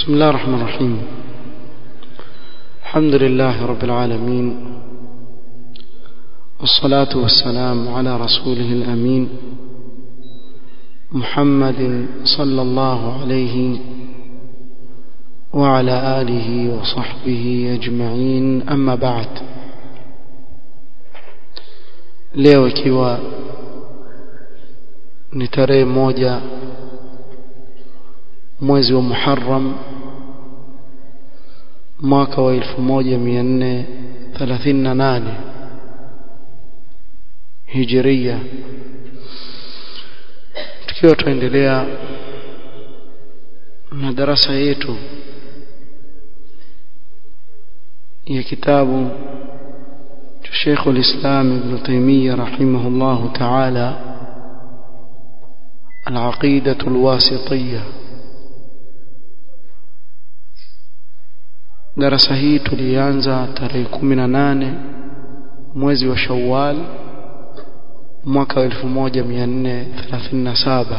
بسم الله الرحمن الرحيم الحمد لله رب العالمين والصلاة والسلام على رسوله الأمين محمد صلى الله عليه وعلى آله وصحبه أجمعين أما بعد leo ikiwa ni tarehe moja mwezi wa Muharram mwaka wa 1438 Hijria tukiwa tuendelea na darasa yetu ya kitabu cha Sheikh al-Islam Ibn Taymiyyah rahimahullah ta'ala al-Aqidah al-Wasitiyyah darasa hii tulianza tarehe 18 mwezi wa Shawwal mwaka wa 1437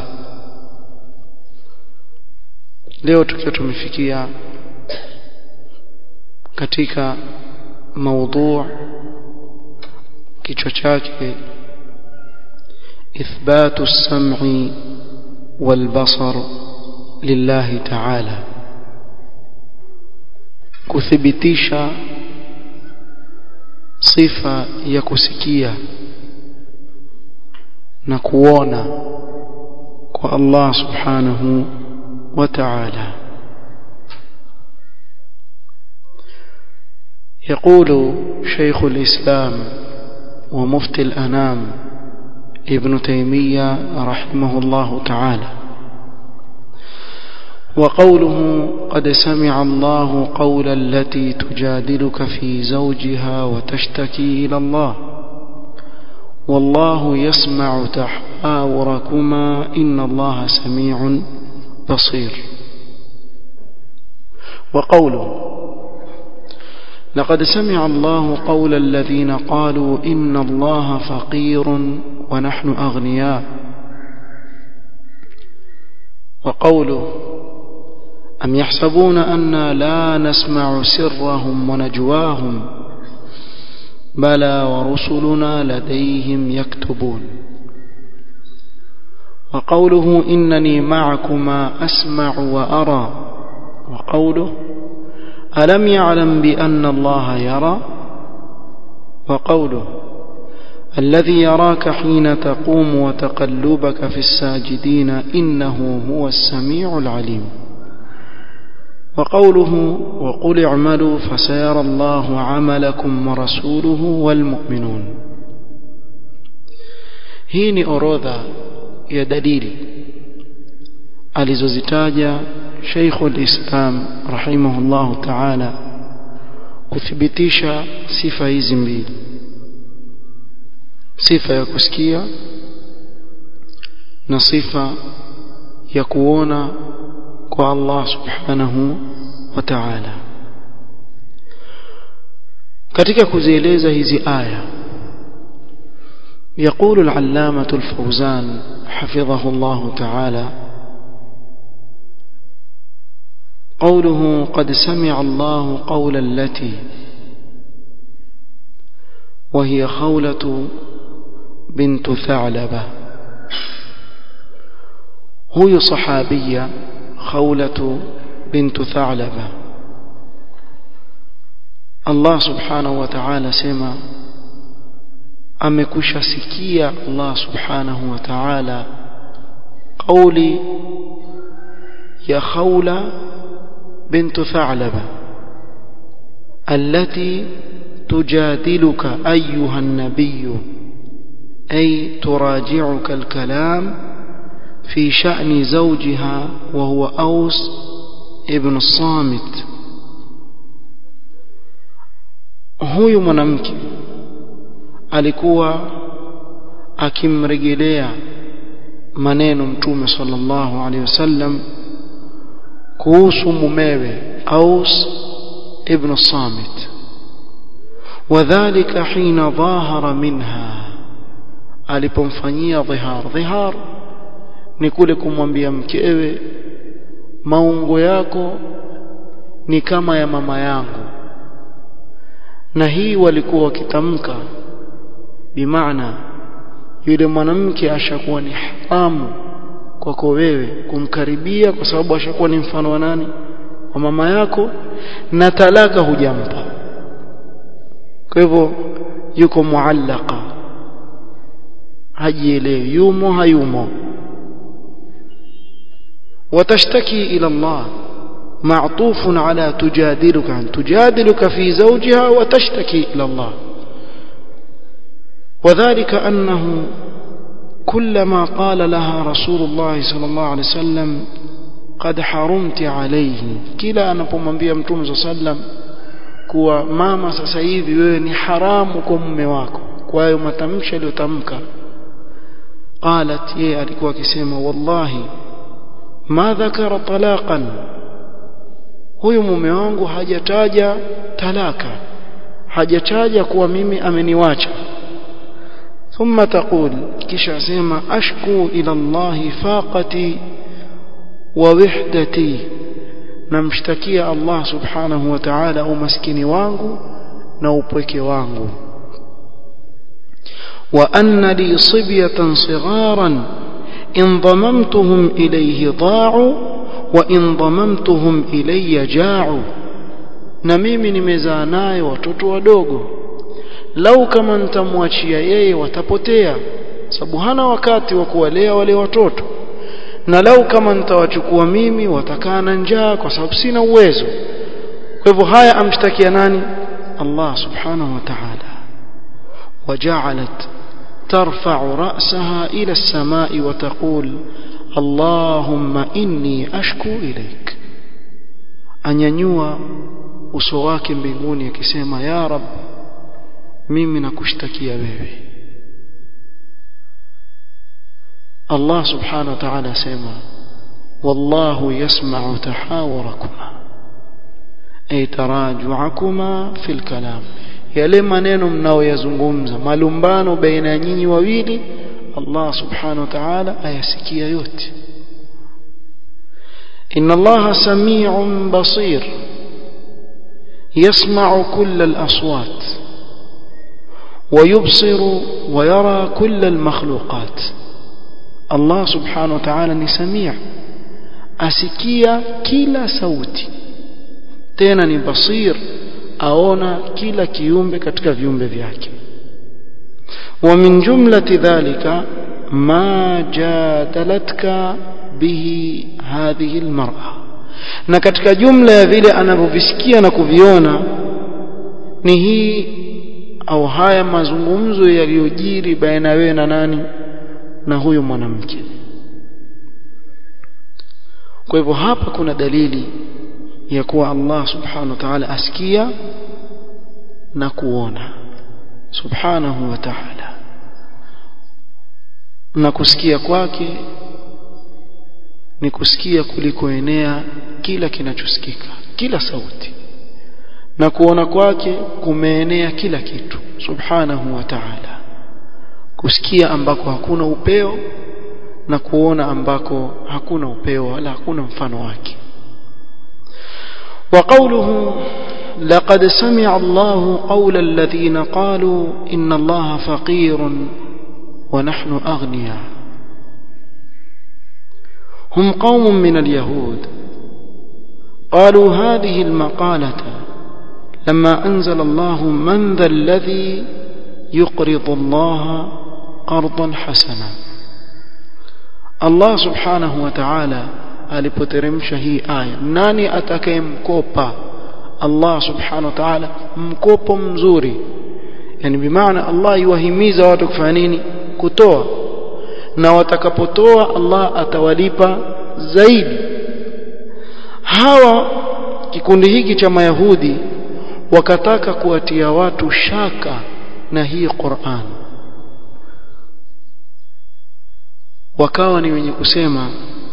leo tukiwa tumefikia katika maudhu kichwa chake إثبات السمع والبصر لله تعالى kuthibitisha sifa ya kusikia na kuona kwa Allah subhanahu wa ta'ala يقول شيخ الإسلام ومفتي الأنام ابن تيمية رحمه الله تعالى وقوله قد سمع الله قول التي تجادلك في زوجها وتشتكي إلى الله والله يسمع تحاوركما إن الله سميع بصير وقوله لقد سمع الله قول الذين قالوا إن الله فقير ونحن أغنياء وقوله أم يحسبون أنا لا نسمع سرهم ونجواهم بلى ورسلنا لديهم يكتبون وقوله إنني معكما أسمع وأرى وقوله ألم يعلم بأن الله يرى وقوله الذي يراك حين تقوم وتقلبك في الساجدين إنه هو السميع العليم وقوله وقل اعملوا فسيرى الله عملكم ورسوله والمؤمنون hii ni orodha ya dalili alizozitaja Sheikhul Islam rahimahullahu ta'ala kuthibitisha sifa hizi mbili sifa ya kusikia na sifa ya kuona kwa Allah subhanahu wa ta'ala katika kuzieleza hizi aya يقول العلامة الفوزان حفظه الله تعالى قوله قد سمع الله قول التي وهي خولة بنت ثعلبة هي صحابية خولة بنت ثعلبة الله سبحانه وتعالى سما amekusha sikia Allah subhanahu wa ta'ala kauli ya khawla بنت ثعلبة التي تجادلك أيها النبي أي تراجعك الكلام في شأن زوجها وهو أوس ابن الصامت huyu mwanamke alikuwa akimrejelea maneno mtume sallallahu alaihi wasallam kuhusu mumewe Aus ibn Samit wadhālika hina dhahara minha alipomfanyia dhihar dhihar ni kule kumwambia mkewe maungo yako ni kama ya mama yangu na hii walikuwa wakitamka bimaana yule mwanamke ashakuwa ni haramu kwako wewe kumkaribia kwa sababu ashakuwa ni mfano wa nani wa mama yako na talaka hujampa kwa hivyo yuko muallaka hajielewi yumo hayumo وتشتكي إلى الله معطوف على تجادلك عن تجادلك في زوجها وتشتكي إلى الله وذلك أنه كلما قال لها رسول الله صلى الله عليه وسلم قد حرمت عليه kila anapomwambia mtume صلى الله عليه وسلم kuwa mama sasa hivi wewe ni haramu kwa mume wako kwa hayo matamshi aliyotamka qalat yeye alikuwa akisema wallahi ma dhakara talaqan huyu mume wangu hajataja talaka hajataja kuwa mimi ameniwacha ثم تقول kisha sema ashku ila Allah faqati wa wihdati namshtakia Allah subhanahu wa ta'ala umaskini wangu na upweke wangu wa anna li sibyatan sigharan in dhamamtuhum ilayhi da'u wa in dhamamtuhum ilayya ja'u na mimi nimezaa naye watoto wadogo lau kama nitamwachia yeye watapotea sababu hana wakati wa kuwalea wale watoto na lau kama nitawachukua mimi watakaa na njaa kwa sababu sina uwezo kwa hivyo haya amshtakia nani Allah subhanahu wa ta'ala وجعلت ترفع رأسها إلى السماء وتقول اللهم إني أشكو إليك أن ينوى uso wake mbinguni akisema ya rab mimi nakushtakia wewe Allah subhanahu wa ta'ala asema wallahu yasma'u tahawurakuma ay taraju'akuma fil kalam yale maneno mnaoyazungumza malumbano baina ya nyinyi wawili Allah subhanahu wa ta'ala ayasikia yote inna Allah sami'un basir يسمع كل الأصوات ويبصر ويرى كل المخلوقات الله سبحانه وتعالى ni samia asikia kila sauti tena ni basir aona kila kiumbe katika viumbe vyake ومن جملة ذلك ما جادلتك به هذه المرأة na katika jumla ya vile anavyovisikia na kuviona ni hii au haya mazungumzo yaliyojiri baina wewe na nani na huyo mwanamke kwa hivyo hapa kuna dalili ya kuwa Allah subhanahu wa ta'ala asikia na kuona subhanahu wa ta'ala na kusikia kwake ni kusikia kulikoenea kila kinachosikika kila sauti na kuona kwake kumeenea kila kitu subhanahu wa ta'ala kusikia ambako hakuna upeo na kuona ambako hakuna upeo wala hakuna mfano wake وقوله لقد سمع الله قول الذين قالوا إن الله فقير ونحن أغنياء هم قوم من اليهود قالوا هذه المقالة لما أنزل الله من ذا الذي يقرض الله قرضا حسنا الله سبحانه وتعالى alipoteremsha hii aya nani atakayemkopa Allah subhanahu wa ta'ala mkopo mzuri yani bimaana Allah yuwahimiza watu kufanya nini kutoa na watakapotoa Allah atawalipa zaidi hawa kikundi hiki cha mayahudi wakataka kuwatia watu shaka na hii Qur'an wakawa ni wenye kusema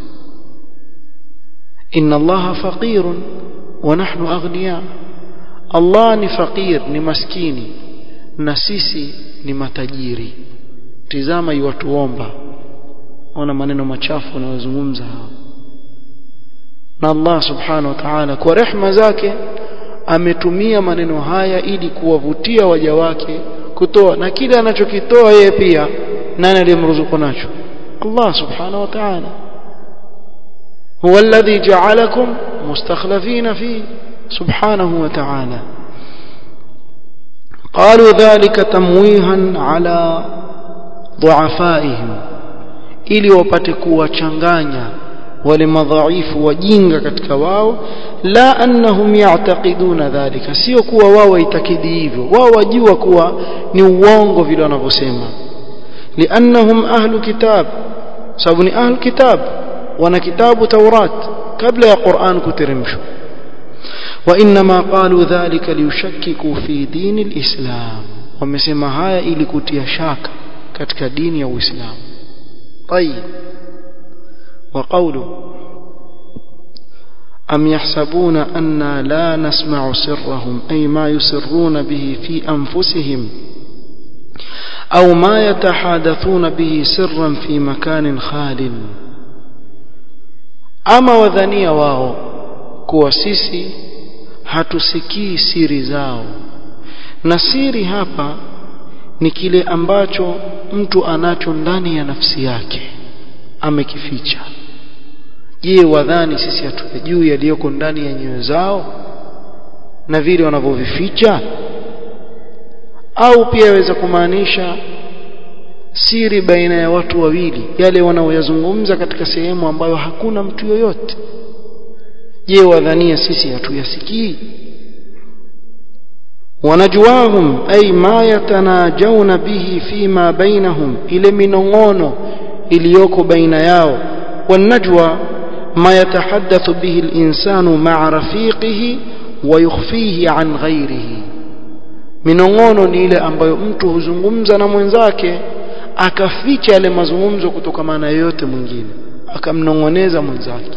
inna allaha faqirun wa nahnu aghniya Allah ni faqir ni maskini na sisi ni matajiri tizama iwatuomba ona maneno machafu wanayozungumza hao na Allah subhanahu wa ta'ala kwa rehma zake ametumia maneno haya ili kuwavutia waja wake kutoa na kile anachokitoa yeye pia nani aliyemruzuku nacho Allah subhanahu wa ta'ala huwa alladhi ja'alakum mustakhlifina fi subhanahu wa ta'ala قالوا ذلك تمويها على ضعفائهم ili wapate kuwachanganya wale madhaifu wajinga katika wao la annahum ya'taqiduna dhalika sio kuwa wao waitakidi hivyo wao wajua kuwa ni uongo vile wanavyosema liannahum ahlu kitab sababu ni ahlu kitab wana kitabu taurat kabla ya Qur'an kuteremshwa وانما قالوا ذلك ليشككوا في دين الاسلام wamesema haya ili kutia shaka katika dini ya Uislamu طيب وقوله أم يحسبون أنا لا نسمع سرهم أي ما يسرون به في أنفسهم أو ما يتحادثون به سرا في مكان خال أما وذنيا واو كواسيسي hatusikii siri zao na siri hapa ni kile ambacho mtu anacho ndani ya nafsi yake amekificha je wadhani sisi hatujui yaliyoko ndani ya nyoyo zao na vile wanavyovificha au pia yaweza kumaanisha siri baina ya watu wawili yale wanaoyazungumza katika sehemu ambayo hakuna mtu yoyote je wadhania sisi hatuyasikii wanajwahum ay ma yatanajawna bihi fima bainahum ile minongono iliyoko baina yao wanajwa ما يتحدث به الإنسان مع رفيقه ويخفيه عن غيره minongono ni ile ambayo mtu huzungumza na mwenzake akaficha yale mazungumzo kutokamana na yoyote mwingine akamnongoneza mwenzake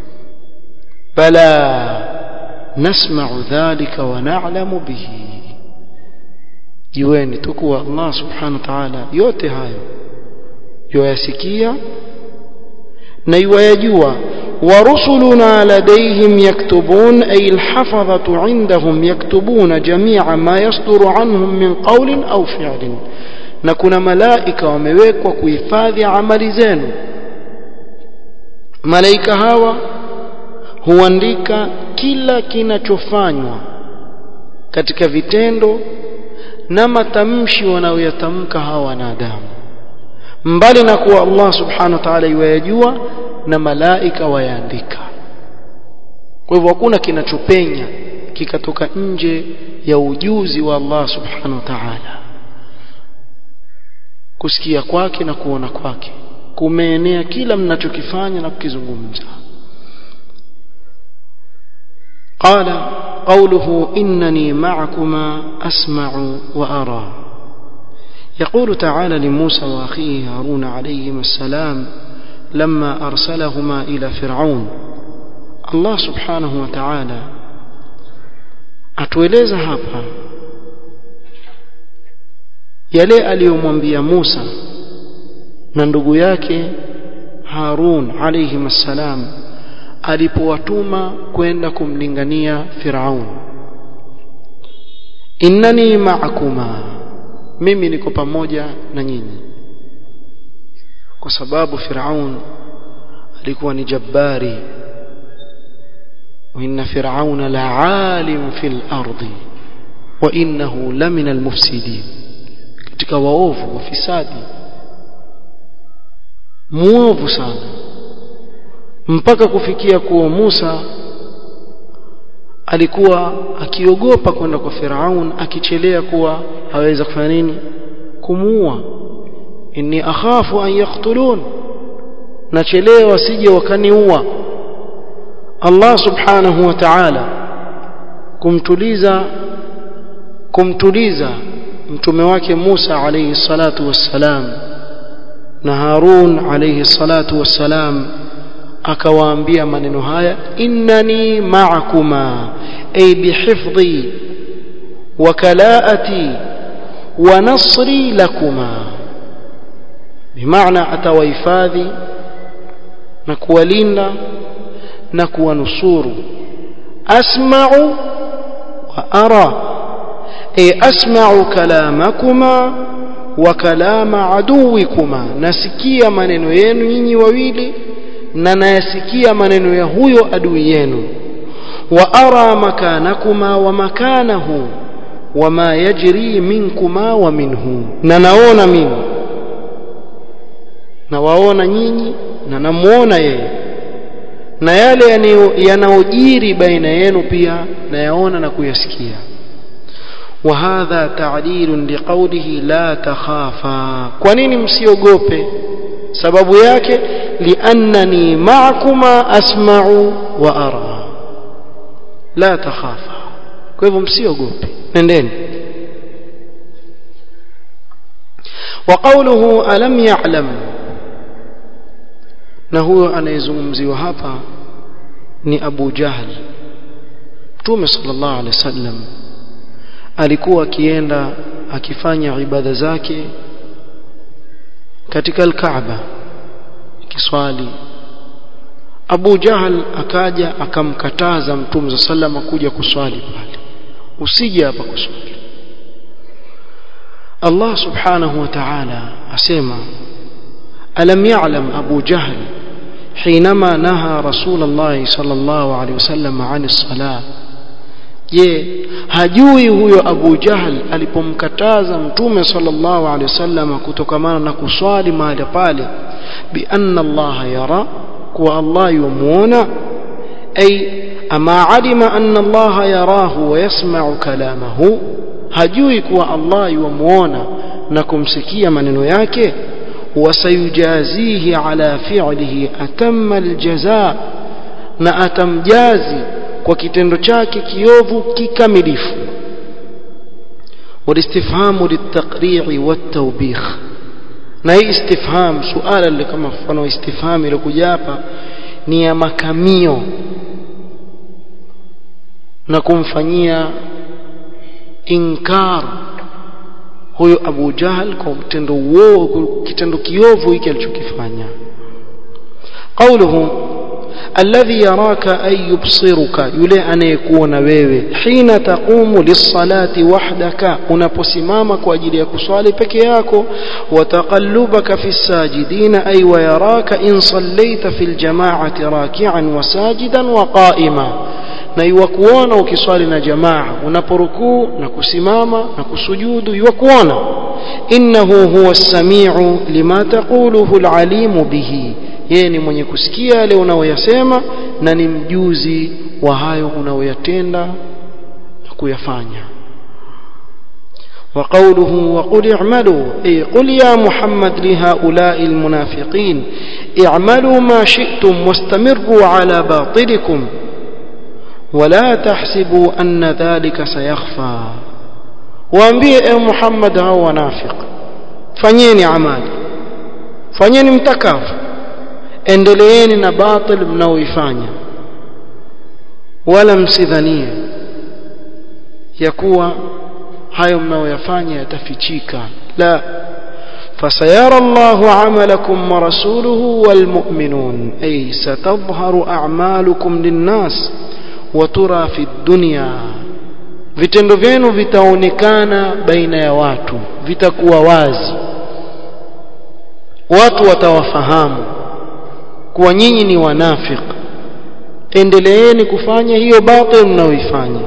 bala nasma'u dhalika wa na'lamu bihi jiweni tukuwa Allah subhanahu wa ta'ala yote hayo yoyasikia na yuwayajua ورسلنا لديهم يكتبون أي الحفظة عندهم يكتبون جميع ما يصدر عنهم من قول أو فعل نكون ملائكة ومويك وكيفاذ عمل زين ملائكة هوا huandika kila kinachofanywa katika vitendo na matamshi wanayoyatamka hawa wanadamu mbali na kuwa Allah subhanahu wa ta'ala yuwayajua na malaika wayaandika kwa hivyo hakuna kinachopenya kikatoka nje ya ujuzi wa Allah subhanahu wa ta'ala kusikia kwake na kuona kwake kumeenea kila mnachokifanya na kukizungumza قال قوله إنني معكما أسمع وأرى يقول تعالى لموسى وأخيه هارون عليهما السلام لما أرسلهما إلى فرعون الله سبحانه وتعالى atueleza hapa yale aliyomwambia Musa na ndugu yake Harun alayhim assalam alipowatuma kwenda kumlingania Firaun innani ma'akuma mimi niko pamoja na nyinyi kwa sababu Firaun alikuwa ni jabbari wa inna fir'auna la'alim fil ardi wa innahu lamina almufsidin katika waovu wafisadi muovu sana mpaka kufikia kuwa Musa alikuwa akiogopa kwenda kwa Firaun akichelea kuwa aweza kufanya nini kumuua inni akhafu an yaqtulun nachelewa wasije wakaniua Allah subhanahu wa ta'ala kumtuliza kumtuliza mtume wake Musa alayhi salatu wassalam na Harun alayhi salatu wassalam akawaambia maneno haya innani ma'akuma ay bihifdhi wa kalaati wa nasri lakuma bimaana atawahifadhi na kuwalinda na kuwanusuru asma'u wa ara ay asma'u kalamakuma wa kalama aduwikuma nasikia maneno yenu nyinyi wawili na nayasikia maneno ya huyo adui yenu wa ara makanakuma wa makanahu wama yajri minkuma wa minhu na naona mimi na waona nyinyi na namuona yeye na yale yanayojiri baina yenu pia nayaona na kuyasikia وهذا تعليل لقوله لا تخافا kwa nini msiogope sababu yake liannani ma'akuma asma'u wa ara la takhafa kwa hivyo msiogope nendeni وقوله ألم يعلم na huyo anayezungumziwa hapa ni Abu Jahl Mtume sallallahu alaihi wasallam alikuwa akienda akifanya ibada zake katika al-Kaaba kiswali Abu Jahl akaja akamkataza Mtume sallallahu kuja kuswali pale usije hapa kuswali Allah subhanahu wa ta'ala asema ألم يعلم أبو جهل حينما نهى رسول الله صلى الله عليه وسلم عن الصلاة je hajui huyo Abu Jahl alipomkataza mtume sallallahu alaihi wasallam kutokamana na kuswali mahali pale bi anna Allah yara kuwa Allah yumuona ay ama alima anna Allah yarahu wa yasma'u kalamahu hajui kuwa Allah yumuona na kumsikia maneno yake وسيجازيه على فعله أتم الجزاء na atamjazi kwa kitendo chake kiovu kikamilifu والاستفهام للتقريع والتوبيخ na hii istifham suala lile kama mfano istifham ilikuja hapa ni ya makamio na kumfanyia inkar huyo Abu Jahal kwa kitendo uovu kitendo kiovu hiki alichokifanya قوله الذي يراك أي يبصرك يلي anayekuona wewe حين تقوم للصلاة وحدك unaposimama kwa ajili ya kuswali peke yako وتقلبك في الساجدين أي ويراك إن صليت في الجماعة راكعا وساجدا وقائما na iwakuona ukiswali na jamaa unaporukuu na kusimama na kusujudu iwakuona innahu huwa as-sami'u lima taquluhu al-alimu bihi yeye ni mwenye kusikia yale unaoyasema na ni mjuzi wa hayo unaoyatenda na kuyafanya وقوله وقل اعملوا أي قل يا محمد لهؤلاء المنافقين اعملوا ما شئتم واستمروا على باطلكم ولا تحسبوا أن ذلك سيخفى waambie e Muhammad hao wanafiq fanyeni amali fanyeni mtakavu endeleeni na batil mnaoifanya wala msidhanie ya kuwa hayo mnaoyafanya yatafichika la فسيرى الله عملكم ورسوله والمؤمنون أي ستظهر أعمالكم للناس watura fi dunya vitendo vyenu vitaonekana baina ya watu vitakuwa wazi watu watawafahamu kuwa nyinyi ni wanafik endeleeni kufanya hiyo batil mnaoifanya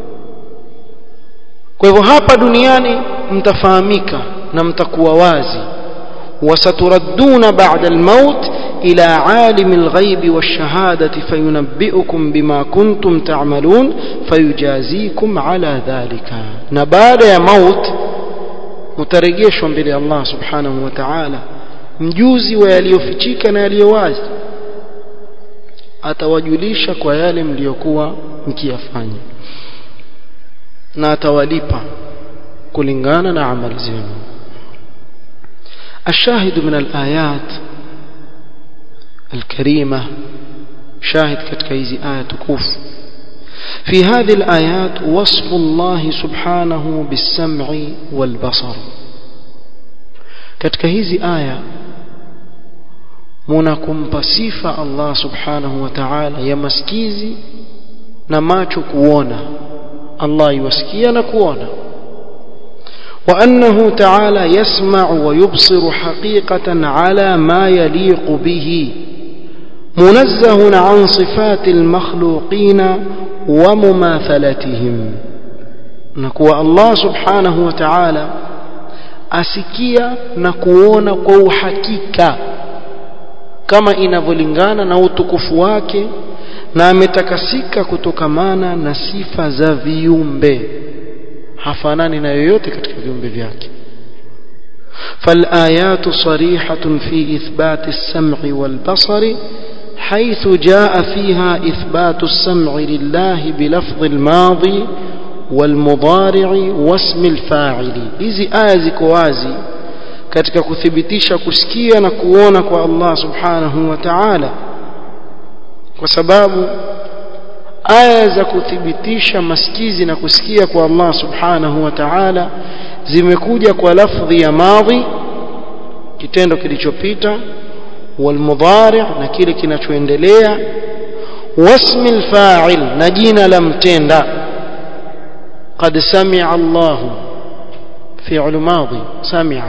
kwa hivyo hapa duniani mtafahamika na mtakuwa wazi wasaturadduna ba'da al-maut إلى عالم الغيب والشهادة فينبئكم بما كنتم تعملون فيجازيكم على ذلك نبال يا موت مترجيش mbele Allah subhanahu wa ta'ala mjuzi wa yaliyofichika na yaliyowazi atawajulisha kwa yale mliokuwa mkiyafanya na atawalipa kulingana na amali zenu الشاهد من الآيات الكريمة شاهد katika hizi aya tukufu في هذه الآيات وصف الله سبحانه بالسمع والبصر katika hizi aya munakumpa sifa Allah subhanahu wa ta'ala ya masikizi na macho kuona Allah yuwasikia na kuona وأنه تعالى يسمع ويبصر حقيقة على ما يليق به منزه عن صفات المخلوقين ومماثلتهم نكوى الله سبحانه وتعالى asikia na kuona kwa uhakika kama inavyolingana na utukufu wake na ametakasika kutokamana na sifa za viumbe hafanani na yoyote katika viumbe vyake فالآيات صريحة في إثبات السمع والبصر حيث جاء فيها إثبات السمع لله بلفظ الماضي والمضارع واسم الفاعل hizi aya ziko wazi katika kuthibitisha kusikia na kuona kwa Allah subhanahu wa ta'ala kwa sababu aya za kuthibitisha masikizi na kusikia kwa Allah subhanahu wa ta'ala zimekuja kwa lafdhi ya madhi kitendo kilichopita walmudhari na kile kinachoendelea wasmi alfa'il na jina la mtenda قد سمع الله فعل ماضي سمع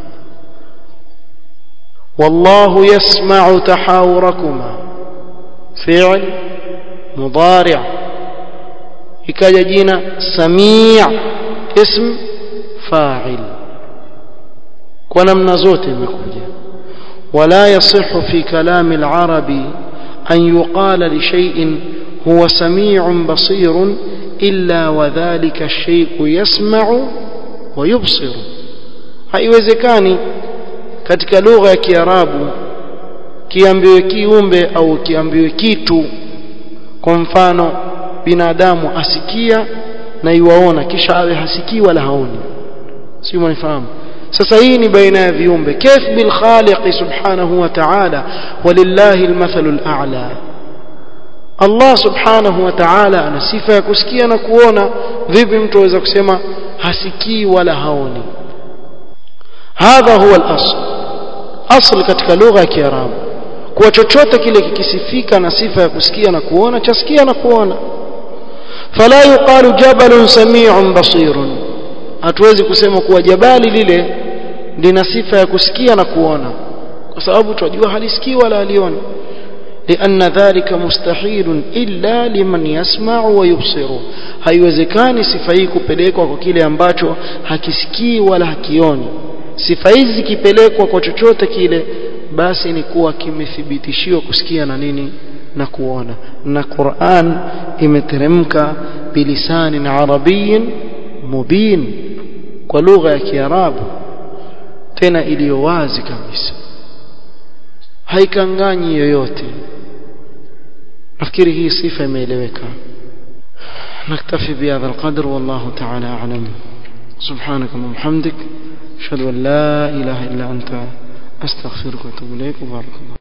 والله يسمع تحاوركما فعل مضارع ikaja jina samia ism fa'il kwa namna zote imekuja wala yasihu fi kalam al-arabi an yuqala li shay'in huwa sami'un basirun illa wa dhalika ash-shay'u yasma'u wa yubsiru haiwezekani katika lugha ya kiarabu kiambiwe kiumbe au kiambiwe kitu kwa mfano binadamu asikia na iwaona kisha awe hasikii wala haoni sio mnifahamu sasa hii ni baina ya viumbe kayf bil khaliq subhanahu wa ta'ala walillahi almathalu al'a Allah subhanahu wa ta'ala ana sifa ya kusikia na kuona vipi mtu aweza kusema hasikii wala haoni hadha huwa al-asl asl katika lugha ya kiarabu kwa chochote kile kikisifika na sifa ya kusikia na kuona chasikia na kuona fala yuqalu jabalun sami'un basirun hatuwezi kusema kuwa jabali lile lina sifa ya kusikia na kuona kwa sababu tunajua halisikii wala halioni لأن ذلك مستحيل إلا لمن يسمع ويبصر haiwezekani sifa hii kupelekwa kwa kile ambacho hakisikii wala hakioni sifa hizi zikipelekwa kwa chochote kile basi ni kuwa kimethibitishiwa kusikia na nini na kuona na Qur'an imeteremka bilisani arabiyin mubin kwa lugha ya Kiarabu tena iliyo wazi kabisa haikanganyi yoyote nafikiri hii sifa imeeleweka نكتفي بهذا القدر والله تعالى أعلم سبحانك اللهم وبحمدك أشهد أن لا إله إلا أنت أستغفرك وأتوب إليك وبارك الله